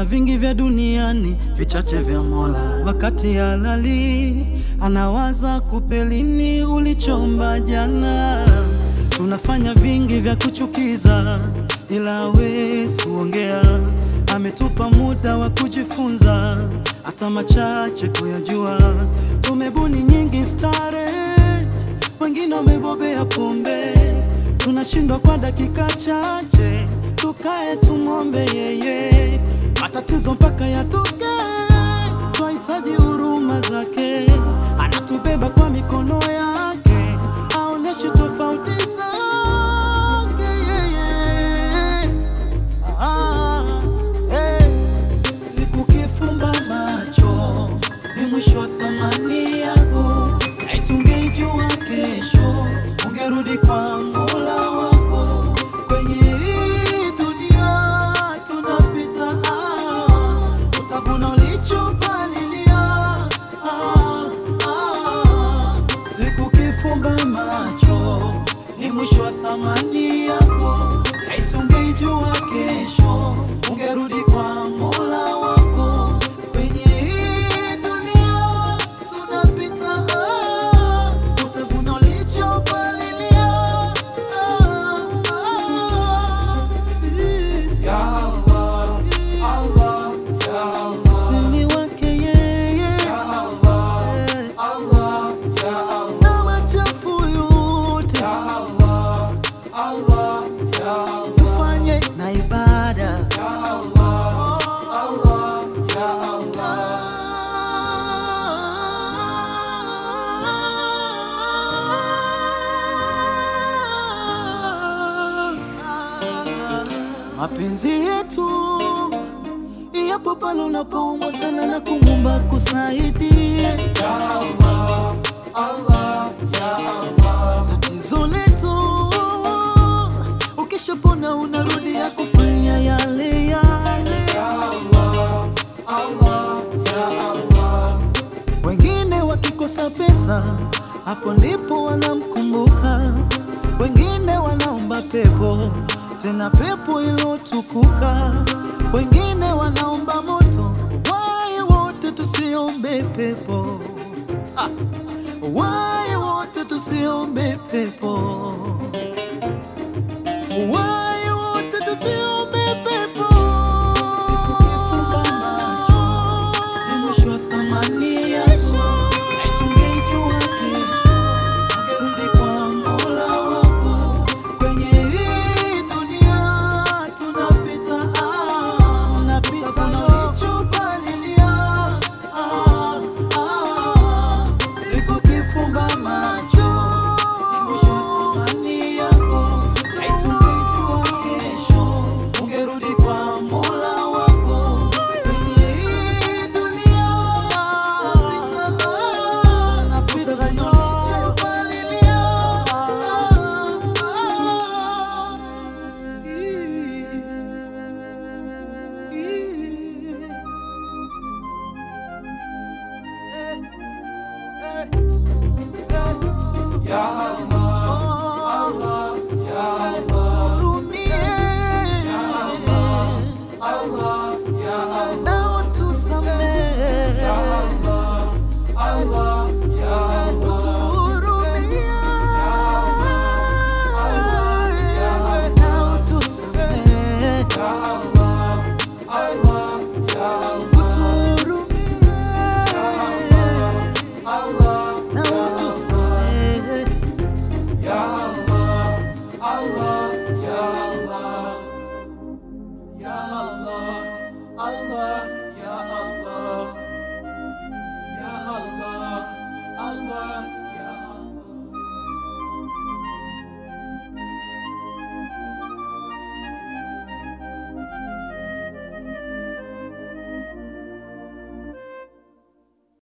vingi vya duniani, vichache vya Mola. Wakati halali anawaza kupelini ulichomba jana. Tunafanya vingi vya kuchukiza, ila hawezi kuongea. Ametupa muda wa kujifunza, hata machache kuyajua. Tumebuni nyingi starehe, wengine wamebobea pombe. Tunashindwa kwa dakika chache, tukae tumwombe yeye, matatizo mpaka yatoke. Twahitaji huruma zake, anatubeba kwa mikono yake, aoneshe tofauti zake yeye. Ah, eh. Siku kifumba macho ni mwisho wa thamani yako, aitungeijua kesho ungerudi kwa Mola wako. Kwenye hii dunia tunapita, ah, utavuna ulichopalilia. Ah, ah. Siku kifumba macho ni mwisho wa thamani yako, aitungeijua kesho ungerudi kwa Mola wako. Kwenye hii dunia tunapita, ah, utavuna ulichopalilia. Ah, ah, Ya Allah, Allah, Ya Allah, sisi ni wake yeye Ya Allah, eh, Allah, Ya Allah, na machafu yote Ya Allah, Allah, Ya Allah, tufanye na ibada Ya Allah, Allah, Ya Allah. Mapenzi yetu yapo pale unapoumwa sana na kumwomba kusaidie. Ya Allah, Allah, Ya Allah, Tatizo letu ukishapona unarudia kufanya yale yale. Ya Allah, Allah, Ya Allah, Wengine wakikosa pesa, hapo ndipo wanamkumbuka. Wengine wanaomba pepo, tena pepo ilotukuka. Wengine wanaomba moto, waye wote tusiombe pepo. Ah, waye wote tusiombe pepo. Waye